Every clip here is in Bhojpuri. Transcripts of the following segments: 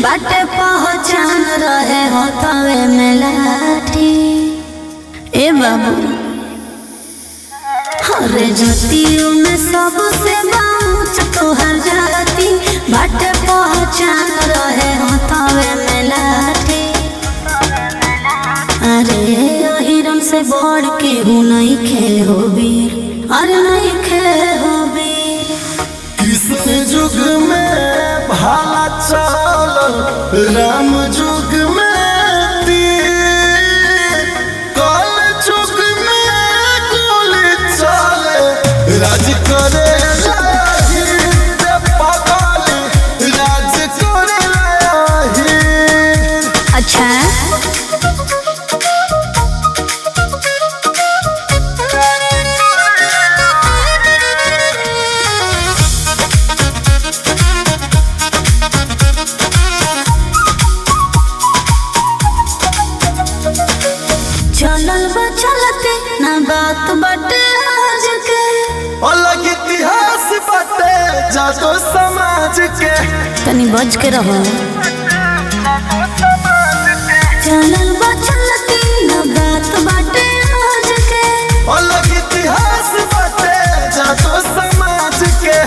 बाटे पहचान रहे हो तवे में लाठी ए बाबू हरे ज्योतियों में सबसे बाऊंच तोहर जाती बाटे पहचान रहे हो तवे में लाठी अरे हिरन से बढ़ के हूँ नहीं खे हो वीर अरे नहीं खे हो वीर कृष्ण युग में भाला चलल राम युग में तीर कल युग में गोली चले राज करे लाही रे पगली राज करे लाही अच्छा चलल बा चलते ना बात बटे आज के अलग इतिहास बाटे जातो समाज के तनी बच के रहो चलल बा चलते ना बात बटे आज के अलग इतिहास बाटे जातो समाज के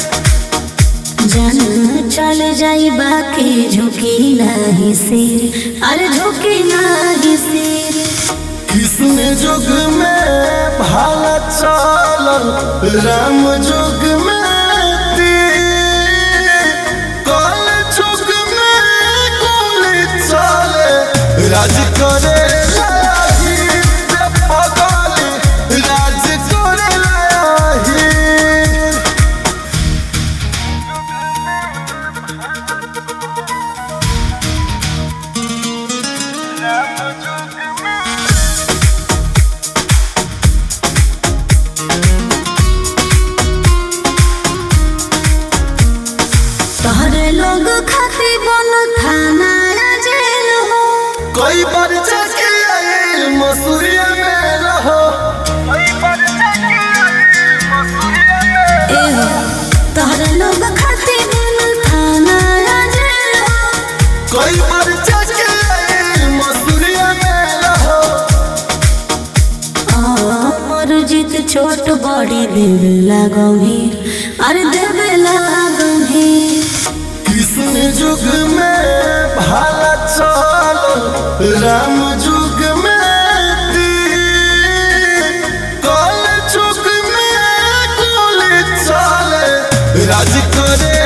जन चल जाई बाकी झुकी नहीं सिर अरे झुकी नहीं सिर कृष्ण युग में भाला चलल राम युग में तीर कल युग में गोली चले राज करे लाही रे पगली राज करे लाही तोहरे लोग खाती बन थाना या जेल हो कोई बार जाके आइल मसूरिया में रहो ए हो तोहरे लोग खाती बन थाना या जेल हो कोई बार जाके आइल मसूरिया में रहो और जीत छोट बड़ी देवे लागीर अरे देवे लागीर कृष्ण युग में भाला चल राम युग में तीर कल युग में गोली चले राज करे